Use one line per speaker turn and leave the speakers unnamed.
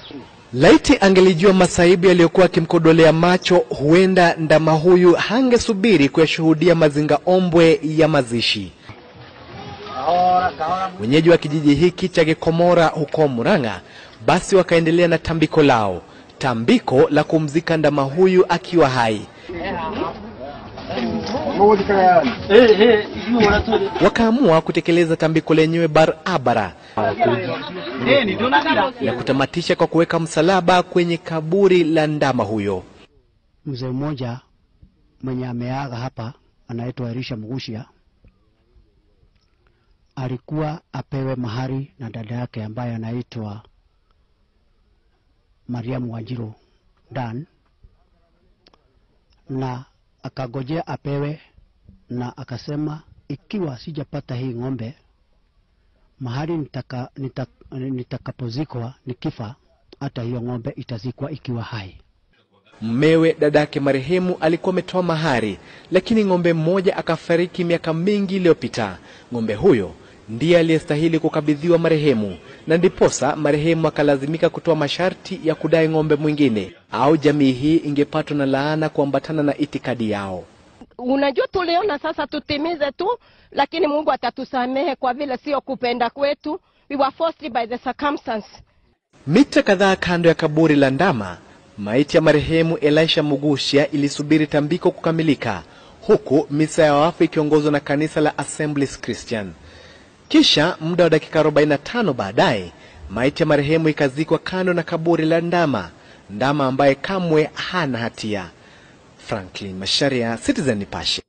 Laiti angelijua masaibu yaliyokuwa akimkodolea macho, huenda ndama huyu hangesubiri kuyashuhudia mazinga ombwe ya mazishi. Wenyeji wa kijiji hiki cha Gikomora huko Murang'a basi wakaendelea na tambiko lao, tambiko la kumzika ndama huyu akiwa hai. Wakaamua kutekeleza tambiko lenyewe barabara na kutamatisha kwa kuweka msalaba kwenye kaburi la ndama huyo.
Mzee mmoja mwenye ameaga hapa anaitwa Elisha Mugushia alikuwa apewe mahari na dada yake ambaye anaitwa Mariamu Wanjiru Dan, na akagojea apewe, na akasema ikiwa sijapata hii ng'ombe mahali nitaka, nitaka, nitakapozikwa nikifa, hata hiyo ng'ombe itazikwa ikiwa hai.
Mmewe dadake marehemu alikuwa ametoa mahari, lakini ng'ombe mmoja akafariki miaka mingi iliyopita. Ng'ombe huyo ndiye aliyestahili kukabidhiwa marehemu, na ndiposa marehemu akalazimika kutoa masharti ya kudai ng'ombe mwingine, au jamii hii ingepatwa na laana kuambatana na itikadi yao.
Unajua, tuliona sasa tutimize tu, lakini Mungu atatusamehe kwa vile sio kupenda kwetu. We were forced by the circumstance.
Mita kadhaa kando ya kaburi la ndama, maiti ya marehemu Elisha Mugushia ilisubiri tambiko kukamilika, huku misa ya wafu ikiongozwa na kanisa la Assemblies Christian. Kisha muda wa dakika 45 baadaye, maiti ya marehemu ikazikwa kando na kaburi la ndama, ndama ambaye kamwe hana hatia. Franklin Masharia, Citizen Nipashe.